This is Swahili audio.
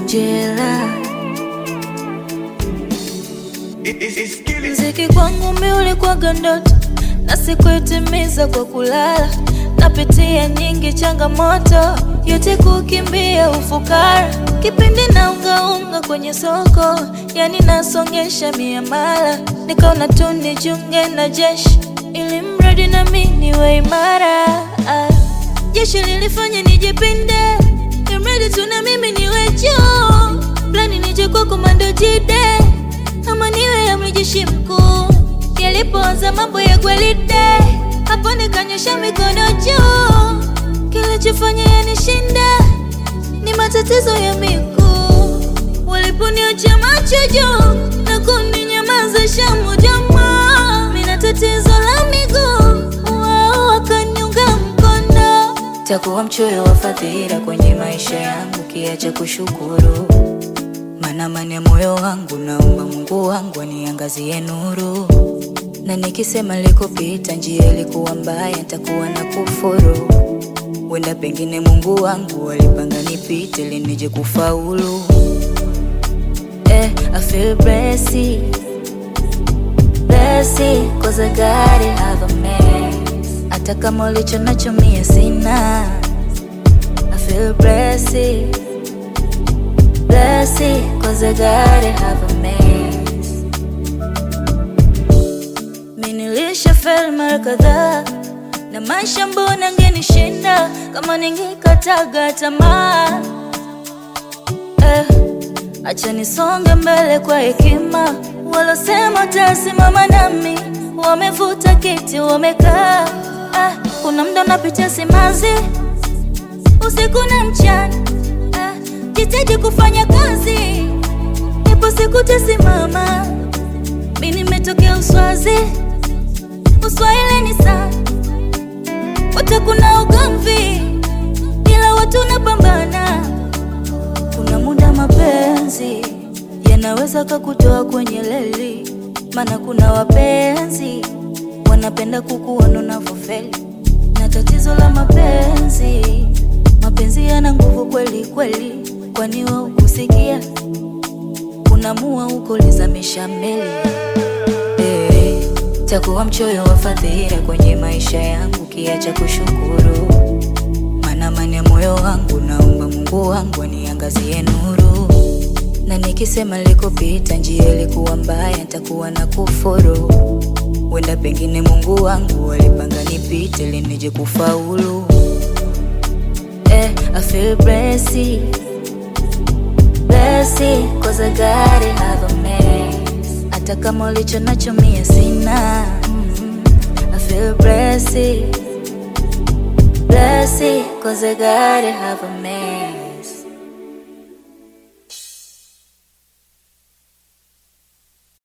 Angela. Mziki kwangu mi ulikuwaga ndoto na sikuitimiza kwa kulala. Napitia nyingi changamoto, yote kukimbia ufukara. Kipindi na ungaunga kwenye soko, yani nasongesha miamala. Nikaona tu nijiunge na jeshi, ili mradi na mi niwe imara. Ah, Jeshi lilifanya nijipinde, imradi tu na mimi niwe juu. Plani nije kwa komando jide ama niwe amri jeshi mkuu. Yalipoanza mambo ya gwelide, hapo nikanyosha mikono juu. Kilichofanya yanishinda ni matatizo ya miguu. Waliponiacha macho juu na kuninyamazisha moja moja, mina tatizo la miguu, wao wakaniunga mkono. Takuwa mchoyo wa fadhila kwenye maisha yangu, kiacha kushukuru maana amani ya moyo wangu, naomba Mungu wangu aniangazie nuru, na nikisema likopita njia ilikuwa mbaya, nitakuwa na kufuru. Wenda pengine Mungu wangu alipanga nipite ili nije kufaulu. Eh, I feel blessed, blessed, cause I got it, have a mess. Hata kama ulicho nacho mie sina. I feel blessed blessed cause I gotta have a mess. Mi nilishafeli mara kadhaa na maisha, mbona ngenishinda kama ningekataga tamaa. Eh, acha nisonge mbele kwa hekima, walosema tasimama nami wamevuta kiti wamekaa. Ah, kuna mda unapitia simanzi usiku na mchana ah, jitaji kufanya kazi, ipo siku tasimama. Mi nimetokea Uswazi, Uswahili ni sana, wote kuna ugomvi, ila watu napambana. Kuna muda mapenzi yanaweza kakutoa kwenye leli, maana kuna wapenzi wanapenda kukuona unavyofeli, na tatizo la mapenzi mapenzi yana nguvu kweli kweli, kwani wa ukusikia unamua uko lizamisha meli eh, takuwa mchoyo wa fadhila kwenye maisha yangu, kiacha kushukuru, maana amani ya moyo wangu, naomba Mungu wangu aniangazie nuru, na nikisema likopita njia ilikuwa mbaya, nitakuwa na kufuru. Wenda pengine Mungu wangu alipanga nipite ili nije kufaulu. Eh, I feel blessed, blessed, cause I gotta have a mess. Hata kama ulicho nacho mie sina. Mm, I feel blessed, blessed, cause I gotta have a mess.